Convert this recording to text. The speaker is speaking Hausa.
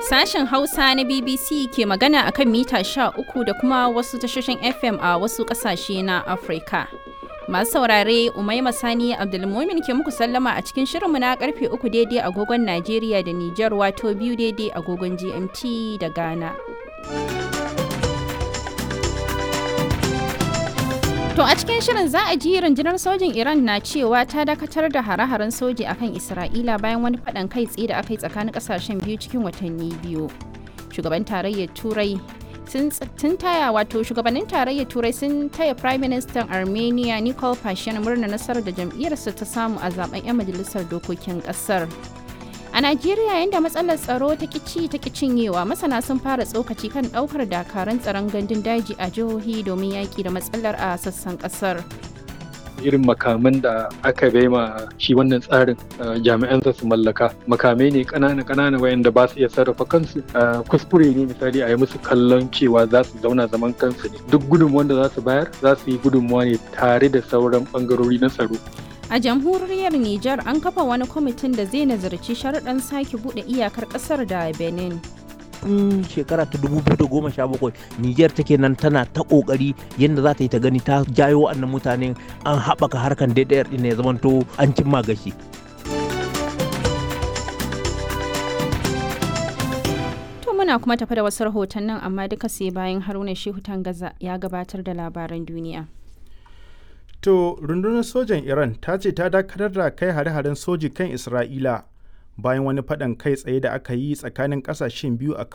Sashen Hausa na BBC ke magana akan mita 13 da kuma wasu tashoshin FM a wasu ƙasashe na Afirka. Masu saurare Umaima Sani Abdulmumin ke muku sallama a cikin shirinmu na karfe uku daidai agogon Najeriya da Nijar wato biyu daidai agogon GMT da Ghana. To a cikin shirin za a ji rundunar sojin Iran na cewa ta dakatar da hare-haren soji akan Isra'ila bayan wani faɗan kai tsaye da aka yi tsakanin ƙasashen biyu cikin watanni biyu. Shugaban tarayyar Turai sun taya wato shugabannin tarayyar Turai sun taya Prime Minister Armenia Nikol Pashinyan murna nasarar da jam'iyyarsa ta samu a zaben 'yan majalisar dokokin ƙasar. A Najeriya yadda matsalar tsaro ta kici ta cinyewa masana sun fara tsokaci kan daukar dakaran tsaron gandun daji a jihohi domin yaki da matsalar a sassan kasar. irin makaman da aka bai ma shi wannan tsarin jami'an su mallaka makamai ne kanana kanana wayanda ba su iya sarrafa kansu kuskure ne misali a yi musu kallon cewa za su zauna zaman kansu ne duk gudunmuwan da za su bayar za su yi gudunmuwa ne tare da sauran bangarori na tsaro A jamhuriyar Nijar an kafa wani kwamitin da zai nazarci sharuɗan sake buɗe iyakar ƙasar da Benin. in shekara ta 2017 Niger take nan tana ta kokari yadda za ta yi ta gani ta jayo wannan mutanen an haɓaka harkan daidayar ɗin ya zamanto an cimma gashi. To muna kuma tafi da wasu rahotannin amma duka sai bayan Haruna Shehu Tangaza ya gabatar da labaran duniya. To rundunar sojan Iran ta ce ta dakatar da kai hare-haren soji kan Isra'ila bayan wani faɗan kai tsaye da aka yi tsakanin ƙasashen biyu a